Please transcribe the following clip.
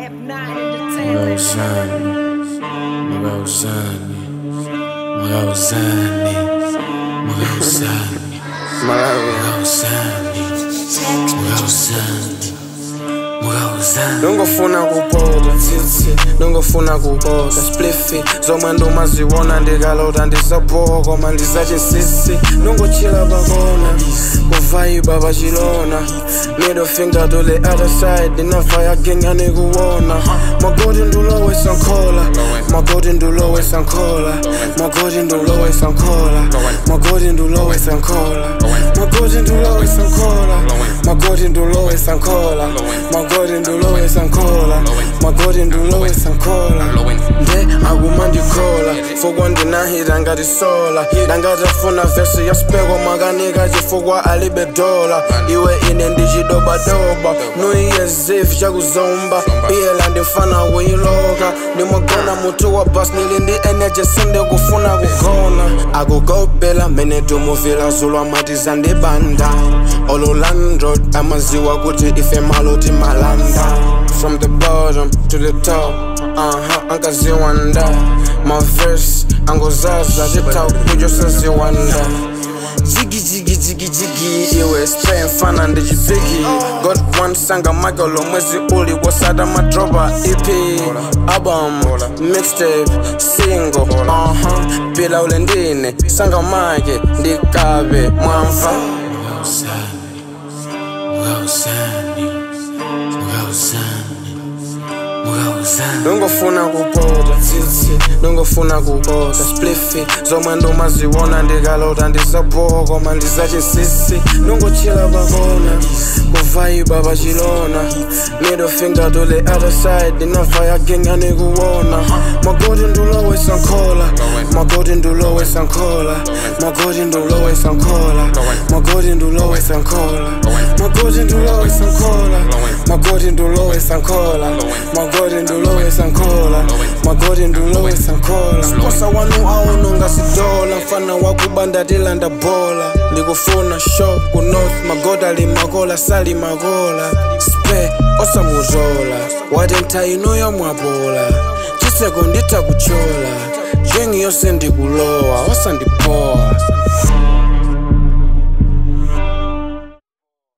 Magauzani, Magauzani, Magauzani, Magauzani, Magauzani, Magauzani, Magauzani. nongofuna kupota tsitsi nongofuna kupota splifi zomwe ndomaziwona ndikalota ndisabowa koma ndizachisisi nongochila pakona kuvaiba pachilona middle finger to the other side ndinavaya genga nikuwona magoti ndulowesa nkhola magoti ndulowesa nkhola magoti ndulowesa nkhola magoti ndulowesa nkhola magoti ndulowesa nkhola magoti ndulowesa nkhola magoti ndulowesa nkhola magoti ndulowesa nkhola nde akumandikhola fukwa ndinahita ngati sola ndangatafuna vesi yaspeko makanika chifukwa alibe dola iwe ine ndichidobadoba nuiyezif chakuzomba iyela ndifana kuyiloka ndimagona mutu wa bas nili ndi energy sindikufuna kugona akugobela mene tumuvila zulwa mati zandibanda ololandrod amaziwa kuti ife maloti malanda from the bottom to the top uh-huh, ankaziwanda my verse angozaza chitau kujosaziwanda Jiggy jiggy jiggy jiggy iwe spray mfana ndichipiki got one sanga michael omwezi uli wasada madropa ep album mixtape single uh-huh. pila ule ndine sanga make ndikabe mwamva Magauzani, Magauzani, Magauzani. nongofuna kupota tsitsi nongofuna kupota splifi zomwe ndomaziwona ndikalota ndisabowa koma ndizachisisi nongochila pakona kuvaiba pachilona middle finger to the other side ndinavaya genga nikuwona magoti ndulowesa nkhola magoti ndulowesa nkhola magoti ndulowesa nkhola magoti ndulowesa nkhola magoti ndulowesa nkhola magoti ndulowesa nkhola magoti ndulowesa nkhola magoti ndulowesa nkhola mposa wanu aunonga sidola mfana wakubanda tilanda bola ndikufuna show ku north magoda limakola sali makola spe osamuzola wati nthaino yomwapola chiseko nditha kuchola jengi yonse ndikulowa osandipowa